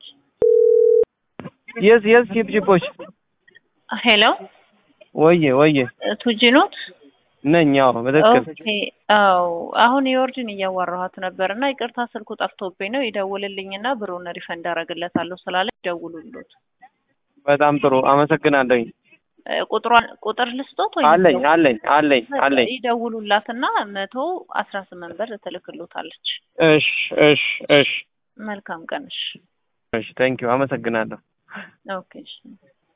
የስ የስ ቺፕቺፖች ሄሎ ወየ ወየ ቱጂ ኖት? ነኝ። አዎ በትክክል ኦኬ። አዎ አሁን የወርድን እያዋራኋት ነበር እና ይቅርታ ስልኩ ጠፍቶብኝ ነው ይደውልልኝና ብሩን ሪፈንድ አደርግለታለሁ ስላለ ይደውሉሉት። በጣም ጥሩ አመሰግናለሁኝ። እ፣ ቁጥሯን ቁጥር ልስጦት ወይ አለኝ አለኝ አለኝ አለኝ። ይደውሉላትና መቶ አስራ ስምንት ብር ትልክሎታለች። እሽ እሽ እሽ መልካም ቀን። እሺ እሽ፣ ታንኪዩ አመሰግናለሁ። ኦኬ እሺ